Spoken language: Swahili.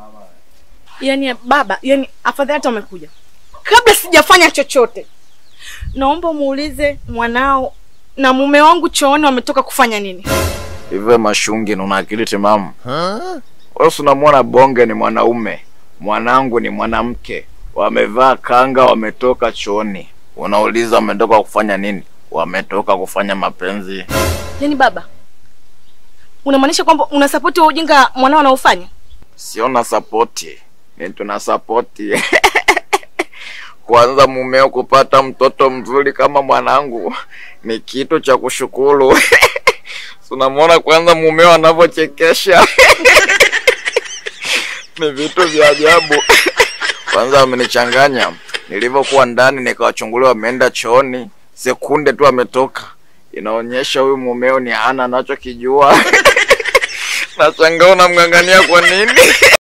Yaani baba, yaani afadhali hata umekuja kabla sijafanya chochote. Naomba muulize mwanao na mume wangu chooni wametoka kufanya nini. Hivyo mashungi na una akili timamu? Wewe si unamwona bonge ni mwanaume, mwanangu ni mwanamke, wamevaa kanga, wametoka chooni. Unauliza wametoka kufanya nini? Wametoka kufanya mapenzi. Yaani baba, unamaanisha kwamba unasapoti wa ujinga mwanao anaofanya? Sio na sapoti, ni tuna sapoti kwanza mumeo kupata mtoto mzuri kama mwanangu ni kitu cha kushukuru. Unamwona kwanza mumeo anavyochekesha ni vitu vya ajabu. Kwanza amenichanganya, nilivyokuwa ndani nikawachungulia, wameenda chooni, sekunde tu ametoka, inaonyesha huyu mumeo ni hana anachokijua. Nashangaa unamng'ang'ania kwa nini?